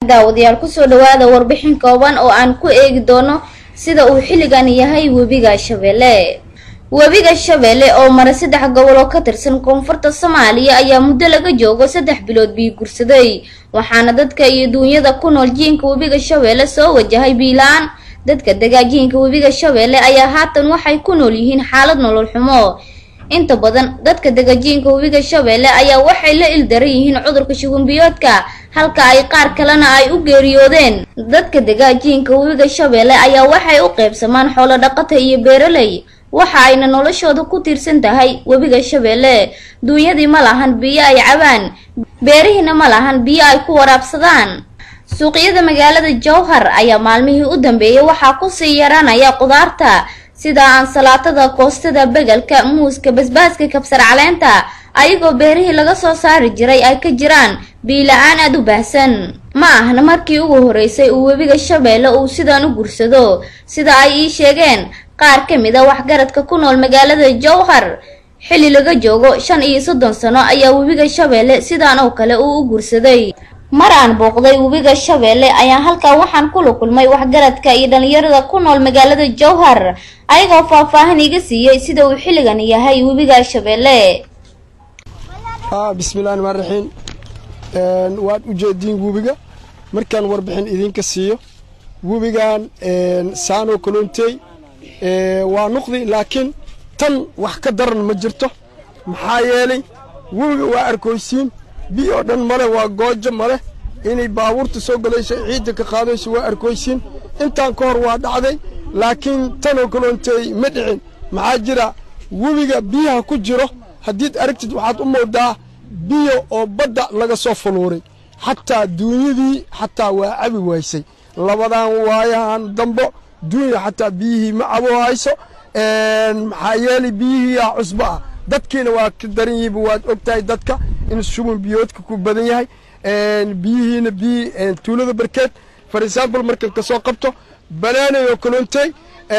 daawadayaal kusoo dhawaada warbixin kooban oo aan ku eegi doono sida uu xilligan yahay webiga shabeelle webiga shabeelle oo mara saddex gobol oo ka tirsan koonfurta soomaaliya ayaa muddo laga joogo saddex bilood bii gursaday waxaana dadka iyo duunyada ku nool jiinka webiga shabeelle soo wajahay biilaan dadka degaajiinka webiga shabeelle ayaa haatan waxay ku nool yihiin xaalad nolol xumo inta badan dadka degajiinka webiga shabeelle ayaa waxay la ildaran yihiin cudurka shugunbiyoodka halka ay qaar kalena ay u geeriyoodeen dadka degaajiinka webiga shabeelle ayaa waxay u qeybsamaan xoolo dhaqata iyo beeraley waxa ayna noloshooda ku tiirsan tahay webiga shabeelle duunyadii ma lahan biyo ay cabaan beerihiina ma lahan biyo ay ku waraabsadaan suuqyada magaalada jowhar ayaa maalmihii u dambeeyay waxaa kusii yaraanaya qudaarta sida ansalaatada koostada begelka muuska basbaaska kabsar caleenta ayagoo beerihii laga soo saari jiray ay ka jiraan biila-aan aada u baahsan ma ahna markii ugu horeysay uu webiga shabeelle uu sidaan u gursado sida ay ii sheegeen qaar ka mid a waxgaradka ku nool magaalada jowhar xilli laga joogo shan iyo soddon sano ayaa webiga shabeelle sidaan oo kale uu u gursaday mar aan booqday webiga shabeelle ayaa halkaa waxaan kula kulmay waxgaradka iyo dhalinyarada ku nool magaalada jowhar ayagoo faahfaahin iga siiyey sida uu xilligan yahay webiga shabeelle bismillahi ramaan raxiim waad u jeediin webiga markaan warbixin idinka siiyo webigan saanoo kaloontey waa nuqdi laakiin tan wax ka daran ma jirto maxaa yeelay webiga waa arkoysiin bi oo dhan male waa goojo male inay baabuurta soo galayso ciidda ka qaadayso waa arkoysiin intaan ka hor waa dhacday laakiin tanoo kaloontey ma dhicin maxaa jira webiga biyaha ku jiro haddiid aragtid waxaad u moodaa biyo oo badda laga soo fuluuray xataa duunyadii xataa waa cabi waysay labadan waayahan dambo duunya xataa biyihii ma cabo hayso maxaa yeelay biyihiiyaa cusbo ah dadkiina waa ka daran yihiba waad og tahay dadka in shubin biyoodka ku badan yahay biyihiina biyi tuulada barkeed for example markan ka soo qabto banaanay oo kaloontey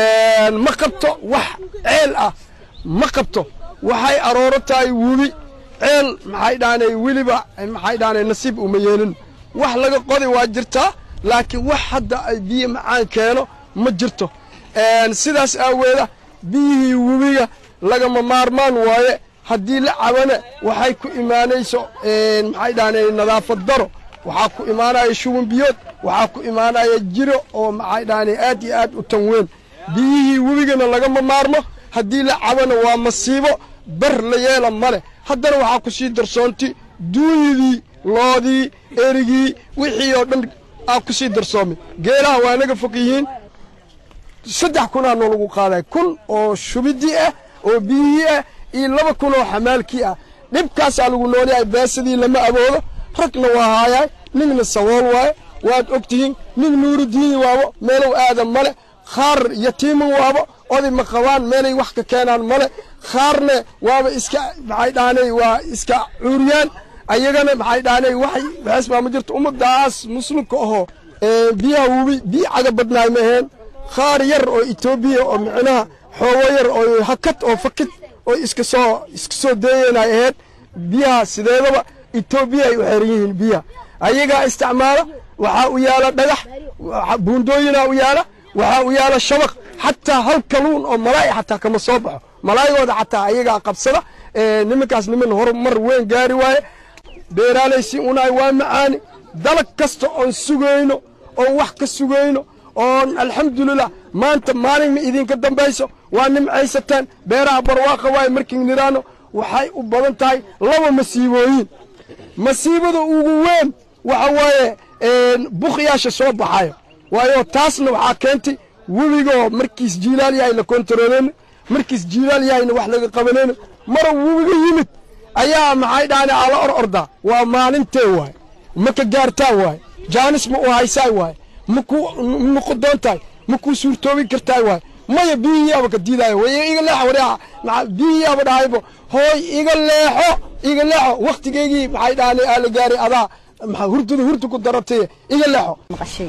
ma qabto wax ceel ah ma qabto waxay arooro tahay webi ceel maxay dhaanay weliba maxay dhaanay nasiib uma yeelin wax laga qodi waa jirtaa laakiin wax hadda ay biyo macaan keeno ma jirto sidaas aaweeda biyihii webiga lagama maarmaan waaye haddii la cabana waxay ku imaanayso maxay dhaanay nadaafad daro waxaa ku imaanaya shuban biyood waxaa ku imaanaya jiro oo maxay dhaanay aad iyo aad u tan weyn biyihii webigana lagama maarmo haddii la cabana waa masiibo bar la yeela male haddana waxaa ku sii darsoonti duunyadii loodii erigii wixii oo dhan aa ku sii darsoomay geelaha waa naga fog yihiin saddex kunaa noo lagu qaaday kun oo shubidii ah oo biyihii ah iyo laba kun oo xamaalkii ah dhibkaasaa lagu noolyahay beesadii lama aboodo ragna waa haayaay nigna sawool waaye waad og tihiin nig nuurudiini waabo meelow aadan male khaar yatiiman waabo oday ma qabaan meelay wax ka keenaan male khaarne waaba iska maxay dhaanay waa iska cuuriyaan ayagana maxay dhaanay waxay waxaas baa ma jirto ummadaas muslimka ahoo biyaha webi biyo caga badnaay ma aheen khaar yar oo etoobiya oo micnaha xoogo yar oo hakad oo fakid oo iska soo iska soo deeyanay ahayd biyaha sideedaba etoobiya ay u xeran yihiin biyaha ayagaa isticmaala waxaa u yaala dhagax buundooyinaa u yaala waxaa u yaala shabaq xataa hal kaluun oo malaay xataa kama soo baxo malaayigooda xataa ayagaa qabsada nimankaas niman horumar weyn gaari waaye beeraalaysi unaay waa macaani dalag kasta oon sugayno oon wax ka sugayno oon alxamdulilah maanta maalin ma idinka dambayso waa nimcaysataan beeraha barwaaqa waaye markiin niraano waxay u badan tahay laba masiibooyin masiibada ugu weyn waxa waaye bukyaasha soo baxayo waayo taasna waxaa keentay webigoo markiis jiilaal yahay la kontarooleyno markiis jiilaal yahayna wax laga qabanayno mara webiga yimid ayaa maxay dhaane ala or ordaa waa maalintee waaye ma ka gaartaa waaye jaanis ma u haysaay waaye maku noqodoon tahay makuu suurtoobi kartaay waaye maya biyihiiaba ka diidaayo way iga leexo wareexa biyihiiaba dhahaybo hooy iga leexo iga leexo wakhtigeygii maxay dhaane aa la gaaray adaa maxaa hurdada hurda ku daratay iga leexo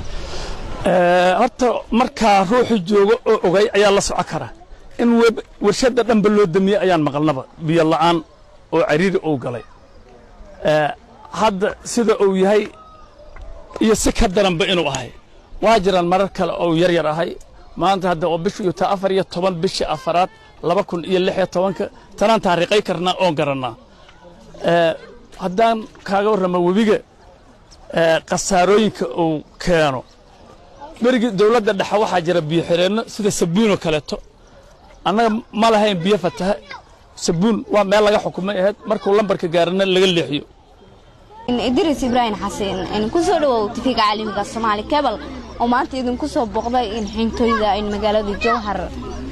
horta markaa ruuxu joogo oo ogay ayaa la soco kara in warshadda dhanba loo damiyey ayaan maqalnaba biyo la'aan oo cariiri uu galay hadda sida uu yahay iyo si ka daranba inuu ahay waa jiraan marar kale oo yar yar ahay maanta hadda oo bishu iyo taa afar iyo toban bishii afaraad laba kun iyo lix iyo tobanka tanaan taariiqay karnaa oon garannaa haddaan kaaga warramo webiga khasaarooyinka uu keeno berigii dawladda dhexe waxaa jira biyo xireenno sida sabuunoo kaleeto annaga ma lahayn biyo fataha sabuun waa meel laga xukumay ahayd markuu lambarka gaarana laga leexiyo idris ibraahim xasen kusoo dhawow tifiga caalamiga soomaali kebal oo maanta idinku soo boqday in xintooyda in magaalada jowhar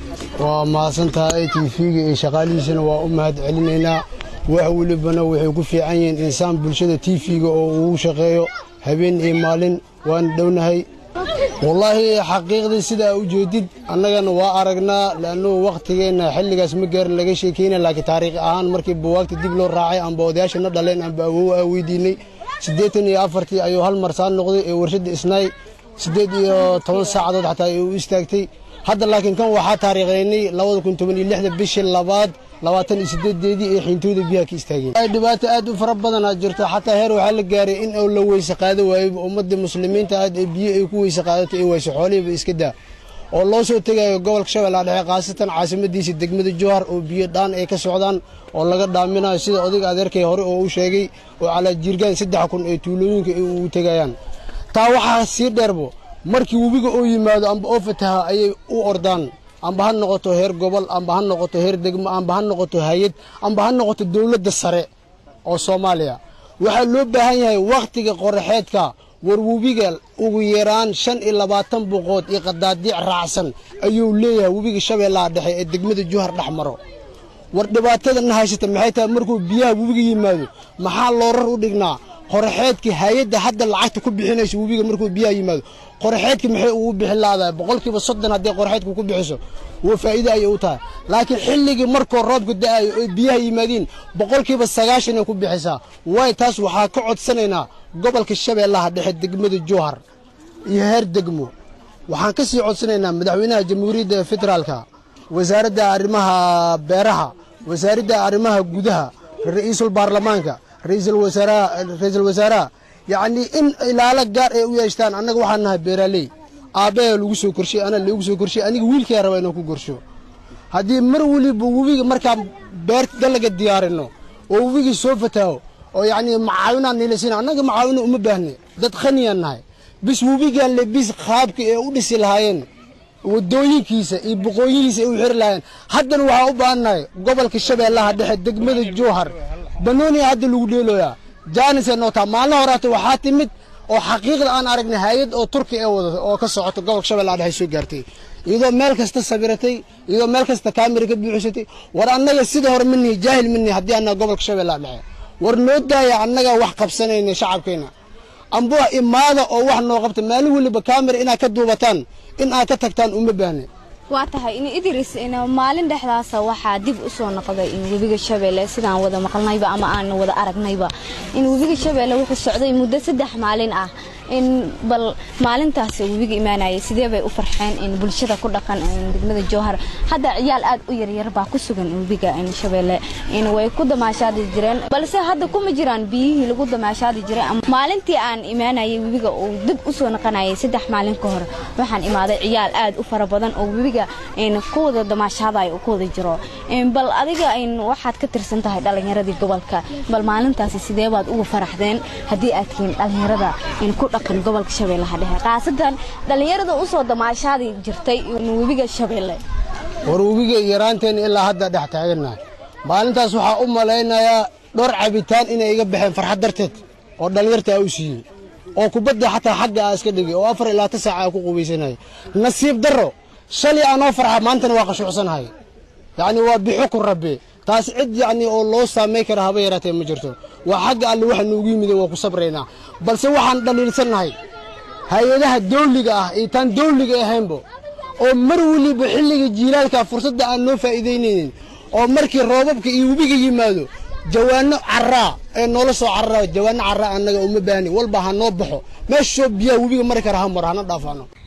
waa mahadsan tahay tifiga iyo shaqaalihiisana waa u mahad celinaynaa wax welibana waxay ku fiican yihiin insaan bulshada tifiga oo uu shaqeeyo habeen iyo maalin waana dhownahay wallaahi xaqiiqdii sidaa u jeedid annagana waa aragnaa le'annuhu wakhtigeenna xilligaas ma gaarin laga sheekayna laakiin taariikh ahaan markii buwaagta dib loo raacay amba odayaasha na dhaleen amba awow aa weydiinay siddeetan iyo afartii ayuu hal marsaan noqday ee warshadda isnaay siddeed iyo toban saacadood xataa ay u istaagtay hadda laakiin kan waxaa taariikhaynay labada kun toban iyo lixda bishii labaad labaatan iyo siddeedeedii ee xiintooda biyaha ka istaageen dhibaato aad u fara badanaa jirto xataa heer waxaa la gaaray in la weyse qaado waayey ummadda muslimiinta aad ee biyo ay ku weyse qaadato ay wayse xoolihiiba iska daa oo loo soo tegayo gobolka shabeellaha dhexe khaasatan caasimadiisa degmada jowhar oo biyo dhaan ay ka socdaan oo laga dhaaminayo sida odayga adeerkay hore oo u sheegay oo calaa jiirgaan saddex kun ee tuulooyinka ay ugu tegayaan taa waxaa sii dheerbo markii webiga oo yimaado amba oo fataha ayay u ordaan amba ha noqoto heer gobol amba ha noqoto heer degmo amba ha noqoto hay-ad amba ha noqoto dowladda sare oo soomaaliya waxaa loo baahan yahay wakhtiga qoraxeedka war webiga ugu yaraan shan iyo labaatan boqood iyo qadaadiic raacsan ayuu leeyahay webiga shabeellaha dhexe ee degmada juhar dhex maro war dhibaatada na haysata maxay tahay markuu biyaha webiga yimaado maxaa loorar u dhignaa qoraxeedka hay-adda hadda lacagta ku bixinayso webiga markuu biyaha yimaado qoraxeedka maxay ugu bixi laadahay boqolkiiba soddon haddii qoraxeedka ku bixiso waa faa'iide ayay u tahay laakiin xilligii markuu roobka da'ayo oy biyaha yimaadiin boqolkiiba sagaashanay ku bixisaa waay taas waxaa ka codsanaynaa gobolka shabeellaha dhexe degmada jowhar iyo heer degmo waxaan ka sii codsanaynaa madaxweynaha jamhuuriyadda federaalka wasaaradda arrimaha beeraha wasaaradda arrimaha gudaha ra'iisul baarlamaanka ra'iisul wasaaraha ra'iisul wasaaraha yacnii in ilaalo gaar ay u yeeshtaan annaga waxaan nahay beeraaley aabbaha lagu soo korshay ana lagu soo korshay aniga wiilkaya raba inaan ku korsho haddii mar weliba webiga markaan beerta dalaga diyaarino oo webigii soo fataaho oo yacnii macaawinaan niilasina annaga macaawino uma baahne dad khaniyaan nahay bis webigaan le bis qaabka ee u dhisi lahaayeen waddooyinkiisa iyo boqooyihiisa ay u xiri lahaayeen haddana waxaa u baahannahay gobolka shabeellaha dhexe degmada jowhar banooniya hadda lagu dheelooyaa jaanisee nootaa maalin horaata waxaa timid oo xaqiiqda aan aragnay hay-ad oo turki ee wadata oo ka socoto gobolka shabeellaha dhexe soo gaartay iyadoo meel kasta sabiratay iyadoo meel kasta kaamira ka buuxisatay war annaga sida hore manihi jaahil manihi haddii annaga gobolka shabeellaha dhexe war noo daaya annaga wax qabsanayna shacabkeenna amba imaada oo wax noo qabta maalin weliba kaamira inaad ka duubataan in aad ka tagtaan uma baahne waa tahay in idris maalin dhexdaasa waxaa dib u soo noqday in webiga shabeelle sidaan wada maqalnayba ama aan wada aragnayba in webiga shabeelle wuxuu socday muddo saddex maalin ah in bal maalintaas webiga imaanayay sidee bay u farxeen in bulshada ku dhaqan degmada jowhar hadda ciyaal aad u yaryar baa ku sugan webiga shabeelle in way ku damaashaadi jireen balse hadda kuma jiraan biyihii lagu damaashaadi jiray maalintii aan imaanayay webiga uu dib u soo noqonayay saddex maalin ka hor waxaan imaaday ciyaal aad u fara badan oo webiga ku wada damaashaadayo ku wada jiro bal adiga waxaad ka tirsan tahay dhalinyaradii gobolka bal maalintaasi sidee baad ugu faraxdeen haddii aad tihiin dhalinyarada ku dhaqan gobolka shabeellaha dhexe khaasatan dhalinyarada u soo damaashaadi jirtay webiga shabeelle war webiga yaraanteena ilaa hadda dhex taagannahay maalintaas waxaa u malaynayaa dhowr cabitaan inay iga baxeen farxad darteed oo dhallinyartaa u siiyey oo kubadda xataa xagga aa iska dhigay oo afar ilaa ta saaca aa ku qubaysanaya nasiib darro shalay aanoo farxa maantana waa qashuucsanahay yacni waa bixo ku rabbe taas cid yacni oo loo saamay kara haba yaraatee ma jirto waa xagga alle waxa noogu yimid waa ku sabraynaa balse waxaan dhaliilsannahay hay-adaha dawliga ah iyo taan dawliga ahaynbo oo mar weliba xilliga jiilaalka fursadda aan noo faa'iidaynaynin oo markii roobabka iyo webiga yimaado jawaano carraa ee noola soo carraa jawaano carraa annaga uma baahni walba ha noo baxo meeshoo biyaha webiga mari kara ha maro hana dhaafaano